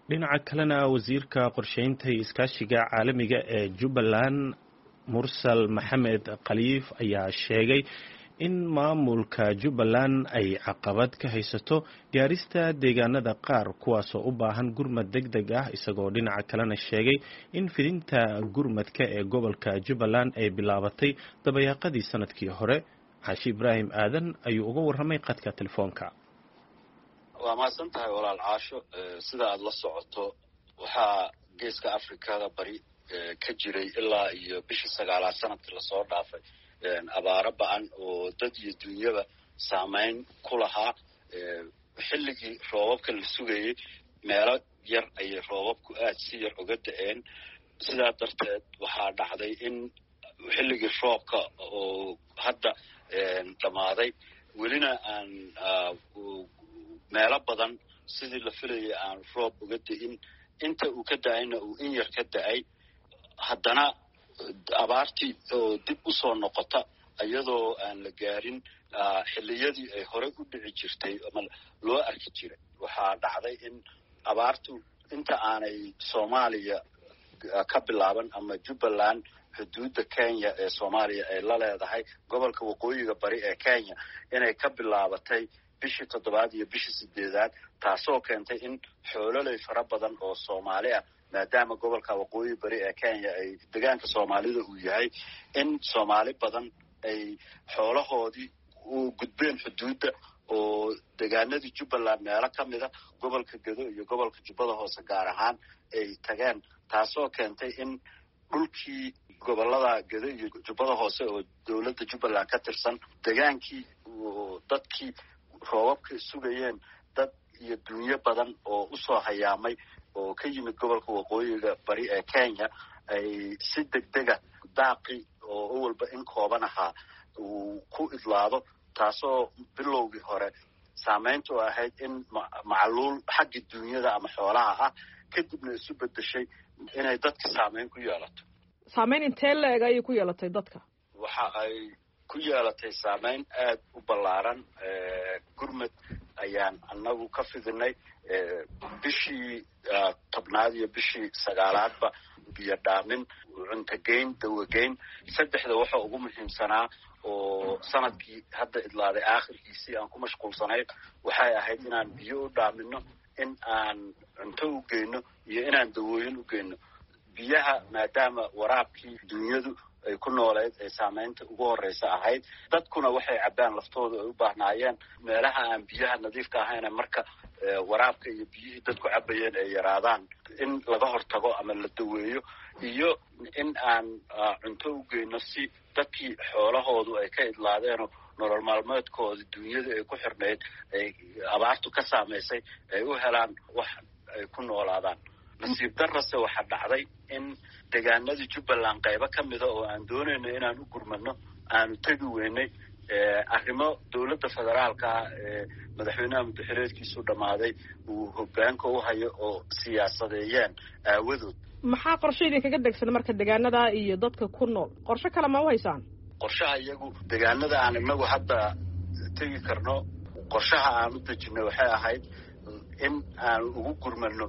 dhinaca kalena wasiirka qorsheynta iyo iskaashiga caalamiga ee jubbaland mursal maxamed khaliif ayaa sheegay in maamulka jubbaland ay caqabad ka haysato gaarista deegaanada qaar kuwaasoo u baahan gurmad deg deg ah isagoo dhinaca kalena sheegay in fidinta gurmadka ee gobolka jubbaland ay bilaabatay dabayaaqadii sanadkii hore xaashi ibraahim aadan ayuu uga warramay qadka telefoonka waa mahadsan tahay walaal caasho sida aada la socoto waxaa geeska afrikada bari ka jiray ilaa iyo bishii sagaalaad sanadkii lasoo dhaafay abaaro ba-an oo dad iyo dunyaba saameyn ku lahaa xilligii roobabka la sugayey meelo yar ayay roobabku aada si yar uga da-een sidaa darteed waxaa dhacday in xilligii roobka oo hadda dhammaaday welina aan meelo badan sidii la filayay aan roob uga da-in inta uu ka da-ayna uu in yar ka da-ay haddana abaartii oo dib u soo noqota iyadoo aan la gaarin xilliyadii ay horey u dhici jirtay ama loo arki jiray waxaa dhacday in abaartu inta aanay soomaaliya ka bilaaban ama jubbaland xuduudda kenya ee soomaaliya ay la leedahay gobolka waqooyiga bari ee kenya inay ka bilaabatay bishii toddobaad iyo bishii sideedaad taasoo keentay in xoololey fara badan oo soomaali ah maadaama gobolka waqooyi bari ee kenya ay degaanka soomaalida uu yahay in soomaali badan ay xoolahoodii u gudbeen xuduudda oo degaanadii jubbaland meelo ka mida gobolka gedo iyo gobolka jubbada hoose gaar ahaan ay tageen taasoo keentay in dhulkii gobolada gedo iyo jubbada hoose oo dowladda jubbaland ka tirsan degaankii dadkii roobabka sugayeen dad iyo dunyo badan oo usoo hayaamay oo ka yimid gobolka waqooyiga bari ee kenya ay si degdega daaqi oo awalba in kooban ahaa uu ku idlaado taasoo bilowgii hore saameyntu ahayd in macluul xaggii dunyada ama xoolaha ah kadibna isu bedeshay inay dadka saameyn ku yeelato saameyn intee la-eg ayay ku yeelatay dadka waxa ay ku yeelatay saameyn aada u ballaaran gurmad ayaan anagu ka fidinay bishii tobnaad iyo bishii sagaalaadba biyo dhaamin cuntogeyn dawageyn saddexda waxa ugu muhiimsanaa oo sanadkii hadda idlaaday aakhirkiisii aan ku mashquulsanayn waxay ahayd inaan biyo u dhaamino in aan cunto u geyno iyo inaan dawooyin u geyno biyaha maadaama waraabkii dunyadu ay ku nooleed ay saameynta ugu horeysa ahayd dadkuna waxay cabbaan laftooda ay u baahnaayeen meelaha aan biyaha nadiifka ahayna marka waraabka iyo biyihii dadku cabayeen ay yaraadaan in laga hortago ama la daweeyo iyo in aan cunto u geyno si dadkii xoolahoodu ay ka idlaadeenoo nolol maalmeedkooda dunyada ay ku xirnayd ay abaartu ka saamaysay ay u helaan wax ay ku noolaadaan nasiib darase waxaa dhacday in degaanadii jubbaland qaybo ka mida oo aan doonayno inaan u gurmano aanu tegi weynay arrimo dowladda federaalka ah ee madaxweynaha muddaxireedkiisu dhammaaday uu hogaanka u hayo oo siyaasadeeyeen aawadood maxaa qorshe idinkaga degsan marka degaanada iyo dadka ku nool qorshe kale ma u haysaan qorshaha iyagu degaanada aan inagu hadda tegi karno qorshaha aan u dejinay waxay ahayd in aan ugu gurmano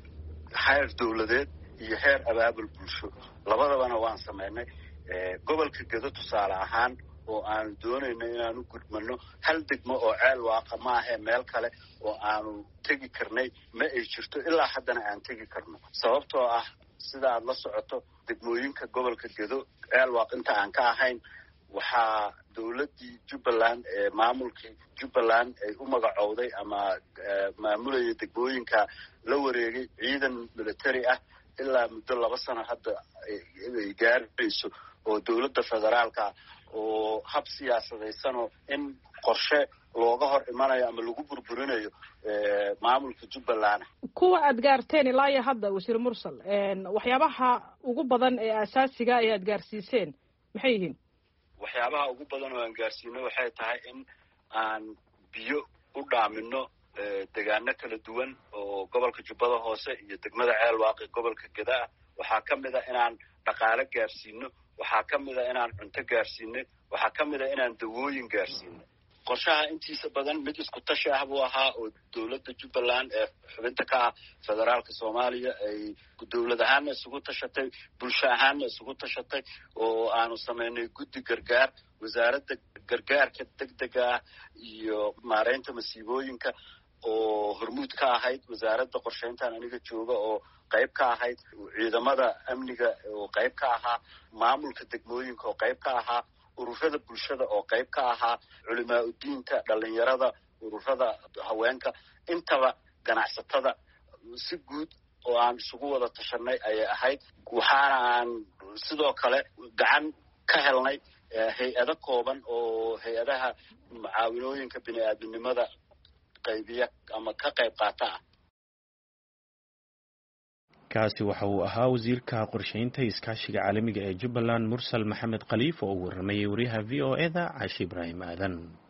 heer dowladeed iyo heer abaabul bulsho labadabana waan samaynay gobolka gedo tusaale ahaan oo aanu doonayno inaanu gudmano hal degmo oo ceel waaqa ma ahee meel kale oo aanu tegi karnay ma ay jirto ilaa haddana aan tegi karno sababtoo ah sida aada la socoto degmooyinka gobolka gedo ceel waaq inta aan ka ahayn waxaa dowladdii jubbaland ee maamulkii jubbaland ay u magacowday ama maamulaya degmooyinka la wareegay ciidan military ah ilaa muddo laba sano hadda ay gaarayso oo dowladda federaalka oo hab siyaasadaysanoo in qorshe looga hor imanayo ama lagu burburinayo maamulka jubbaland kuwa aad gaarteen ilaa iyo hadda wasiir mursal waxyaabaha ugu badan ee asaasiga ee aad gaarsiiseen maxay yihiin waxyaabaha ugu badan oo aan gaarsiino waxay tahay in aan biyo u dhaamino degaano kala duwan oo gobolka jubbada hoose iyo degmada ceelwaaqi gobolka gedaa waxaa ka mid a inaan dhaqaale gaarsiino waxaa ka mid a inaan cunto gaarsiinay waxaa ka mid a inaan dawooyin gaarsiinay qorshaha intiisa badan mid isku tashi ah buu ahaa oo dowladda jubbaland ee xubinta ka ah federaalka soomaaliya ay dowlad ahaanna isugu tashatay bulsho ahaanna isugu tashatay oo aanu samaynay guddi gargaar wasaaradda gargaarka degdega ah iyo maareynta masiibooyinka oo hormuud ka ahayd wasaaradda qorshayntan aniga jooga oo qayb ka ahayd ciidamada amniga oo qayb ka ahaa maamulka degmooyinka oo qayb ka ahaa ururada bulshada oo qayb ka ahaa culimaa udiinta dhalinyarada ururada haweenka intaba ganacsatada si guud oo aan isugu wada tashanay ayay ahayd waxaana aan sidoo kale gacan ka helnay hay-ado kooban oo hay-adaha mucaawinooyinka bini aadminimada qaybiya ama ka qayb qaata ah kaasi waxa uu ahaa wasiirka qorshaynta iskaashiga caalamiga ee jubbaland mursal maxamed khaliif oo u waramayay wariyaha v o e da caashi ibraahim aadan